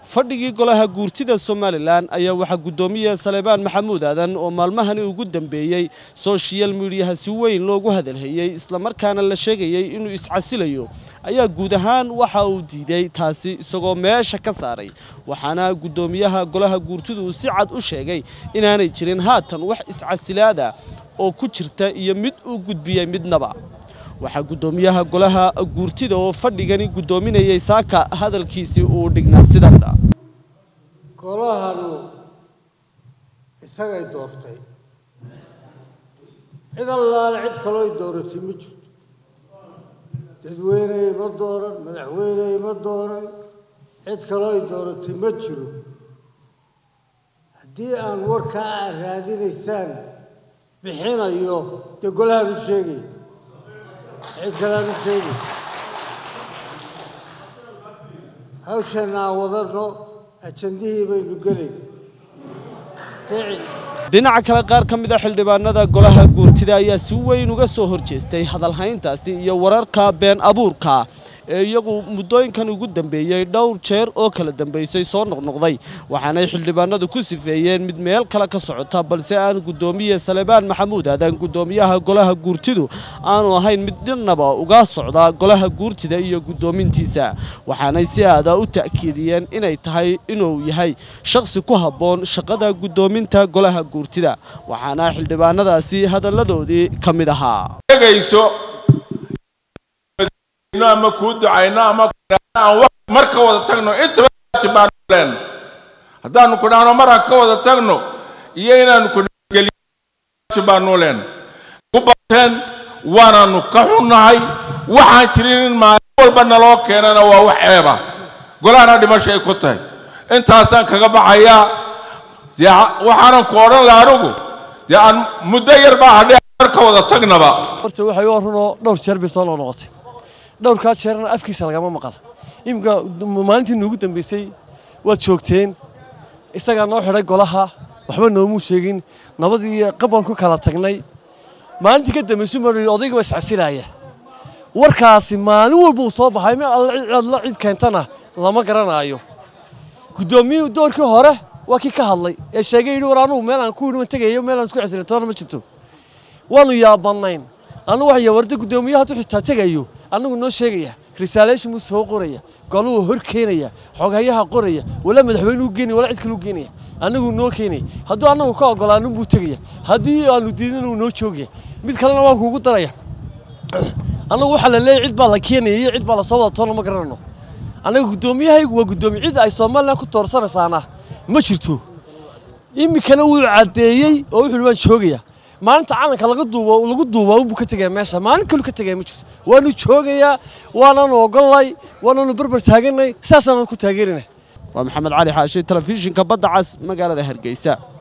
fadhigii golaha guurtida somalilan ayaa waxaa guddoomiye saleebaan maxamuud aadan oo maalmahani ugu dambeeyey soshiyal midiyaha si weyn loogu hadalhayey islamarkaana la sheegayey inuu iscasilayo ayaa guud ahaan waxa uu diiday taasi isagoo meesha ka saaray waxaana guddoomiyaha golaha guurtidu uu si cad u sheegay inaanay jirin haatan wax iscasilaada oo ku jirta iyo mid uu gudbiyey midnaba waxaa guddoomiyaha golaha guurtida oo fadhigani guddoominayay saaka hadalkiisii uu dhignaa sidan golahanu isagay doortay cid allaale cid kaloo ay dooratay ma jirto dadweyney ma dooran madaxweyney ma dooran cid kaloo ay dooratay ma jiro haddii aan warkaa aad raadinaysaan bixinayo dee golahaan u sheegay cid kaleaan u sheegay hawshanna aan wadano ajandihii baynu gelay ficil dhinaca kale qaar ka mid a xildhibaanada golaha guurtida ayaa si weyn uga soo horjeestay hadalhayntaasi iyo wararka been abuurka ee iyagu muddooyinkan ugu dambeeyey dhowr jeer oo kala dambaysay soo noqnoqday waxaanay xildhibaanadu ku sifeeyeen mid meel kale ka socota balse aan guddoomiye salebaan maxamuud aadan guddoomiyaha golaha guurtidu aanu ahayn mid dhinaba uga socda golaha guurtida iyo guddoomintiisa waxaanay si aada u ta'kiidiyeen inay tahay inuu yahay shakhsi ku habboon shaqada guddoominta golaha guurtida waxaana xildhibaanadaasi hadalladoodii ka mid ahaa ama kuu ducayno ama aan mar ka wada tagno intaba baan leen haddaanu ku dhahno maraan ka wada tagno iyo inaanu ku geliyo baanu leen ku bateen waanaanu ka xunnahay waxaan jirin in maalin walba naloo keenana waa wax ceeba golahana dhimasho ay ku tahay intaasaan kaga baxayaa dee waxaanan ku odhan laha anugu dee aan muddo yar baa hadhay mar ka wada tagnaba horta waxay u runoo dhowr jeer bay soo noqnoqotay dhowrkaa jeerna afkiisa lagama maqal iminka maalintii nuugu dambaysay waad joogteen isagaa noo xidhay golaha waxba noomuu sheegin nabadii qaban ku kala tagnay maalintii ka dambaysu ma odayga waa iscasilaaya warkaasi maalin walba uu soo baxay meel alla cid keentana lama garanaayo guddoomiyuhu doorkii hore waa kii ka hadlay ee sheegay yidhi war anugu meel aan ku yidhi tegayo meel aan isku xasilintoona ma jirto waanu yaabanayn annugu waxaya warda guddoomiyaha hadduu xitaa tegayo annagu noo sheegaya risaaleeshin buu soo qoraya goluu hor keenaya xoghayaha qoraya wala madaxweynuu geenaya wala cid kaluu geenaya annagu noo keenaya hadduu annagu ka ogolaanun buu tegaya haddii aanu diidin uu noo joogaya mid kalena waan kuugu daraya annagu waxaa la leeyahy cid baa la keenaya iyo cid baa lasoo wada toona ma garanayno annaga guddoomiyahaygu waa guddoomiye cid ay somalilan ku toorsanaysaana ma jirto iminkana wuu caddeeyey oo wuxuu waan joogaya maalinta calanka laga duubo lagu duuba unbuu ka tegaya meesha maalin kalu ka tegaya ma jirto waanu joogayaa waanaanu ogolnay waanaanu barbar taaganay saasaanu ku taageerinay waa maxamed cali xaashi telefishinka badda cas magaalada hargeysa